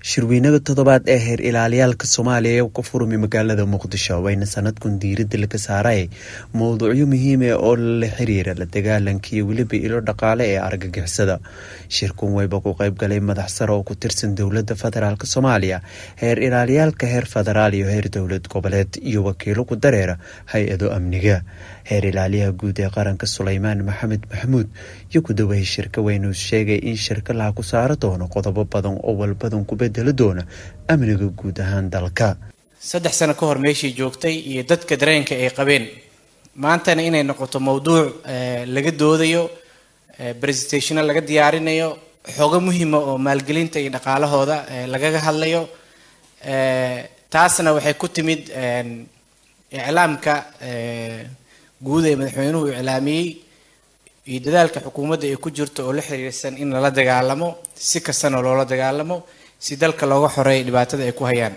shirweynaha toddobaad ee heer ilaaliyaalka soomaaliya ee ka furmay magaalada muqdisho wayna sanadkan diiradda laga saaray mowduucyo muhiima oo la xiriira la dagaalanka iyo weliba ilo dhaqaale ee argagixisada shirkan wayba ku qayb galay madax sare oo ku tirsan dowladda federaalk soomaaliya heer ilaaliyaalka heer federaal iyo heer dowlad goboleed iyo wakiilo ku dareera hay-ado amniga heer ilaaliyaha guud ee qaranka suleymaan maxamed maxamuud iyo ku dawahey shirka waynu sheegay in shirka laha ku saaro doono qodobo badan oo walbadan ku bedeli doona amniga guud ahaan dalka saddex sano ka hor meeshii joogtay iyo dadka dareenka ay qabeen maantana inay noqoto mowduuc laga doodayo presentationo laga diyaarinayo xogo muhima oo maalgelinta iyo dhaqaalahooda lagaga hadlayo taasna waxay ku timid iclaamka guud ee madaxweynuhu iclaamiyey iyo dadaalka xukuumadda ay ku jirto oo la xiriirsan in lala dagaalamo si kastana loola dagaalamo si dalka looga xoreeyo dhibaatada ay ku hayaan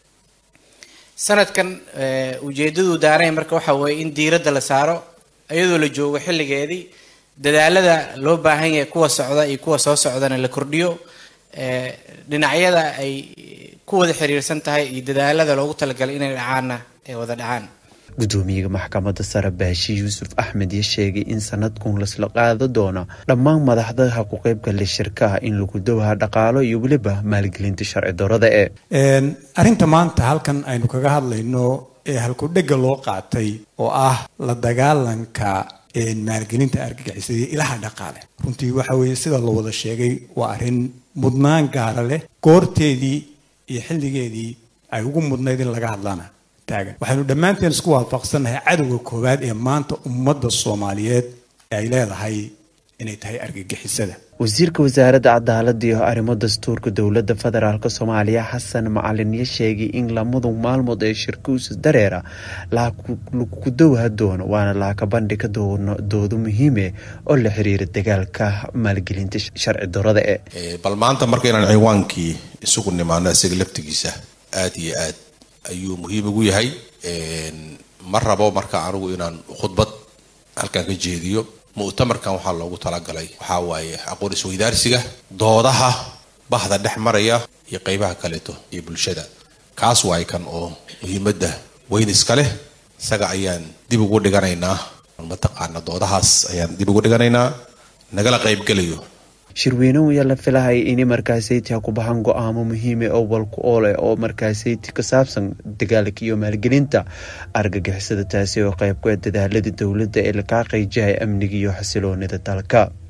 sanadkan ujeedadu daaray marka waxa weeye in diiradda la saaro iyadoo la joogo xilligeedii dadaalada loo baahan yahay kuwa socda iyo kuwa soo socdana la kordhiyo dhinacyada ay ku wada xiriirsan tahay iyo dadaalada loogu talagalay inay dhacaanna ay wada dhacaan gudoomiyaha maxkamadda sare baashi yuusuf axmed iyo sheegay in sanadkun lasla qaado doono dhammaan madaxdaha ku qaybgalay shirkaha in lagu dawaha dhaqaalo iyo weliba maalgelinta sharci darada ee arrinta maanta halkan aynu kaga hadlayno ee halkudhega loo qaatay oo ah la dagaalanka maalgelinta argagixisada ilaha dhaqaale runtii waxa weeye sida la wada sheegay waa arrin mudnaan gaara leh goorteedii iyo xilligeedii ay ugu mudnayd in laga hadlana taagan waxaynu dhammaanteen isku waafaqsannahay cadowga koowaad ee maanta ummadda soomaaliyeed ee ay leedahay inay tahay argagixisada wasiirka wasaaradda cadaaladda iyo arrimo dastuurka dowladda federaalk soomaaliya xasan macalinyo sheegay in lamadu maalmood ee shirkuusa dareera laku dowha doono waana laaka bandhiga doodo muhiime oo la xiriira dagaalka maalgelinta sharci darada e bal maanta marka inaan ciwaankii isugu nimaano isaga laftigiisa aada iyo aad ayuu muhiim ugu yahay ma rabo marka anigu inaan khudbad halkan ka jeediyo mu'tamarkan waxaa loogu talagalay waxaa waaye aqoon isweydaarsiga doodaha bahda dhex maraya iyo qeybaha kaleeto iyo bulshada kaas waay kan oo muhiimadda weyniska leh isaga ayaan dib ugu dhiganaynaa mataqaana doodahaas ayaan dib ugu dhiganaynaa nagala qaybgelayo shirweynuhu ayaa la filahay inay markaasayti ha ku baxan go-aamo muhiime oo walku oole oo markaasayti ka saabsan dagaalka iyo maalgelinta argagixisada taasi oo qayb ku ah dadaalada dowladda ee lakaa qeyjahay amniga iyo xasiloonida dalka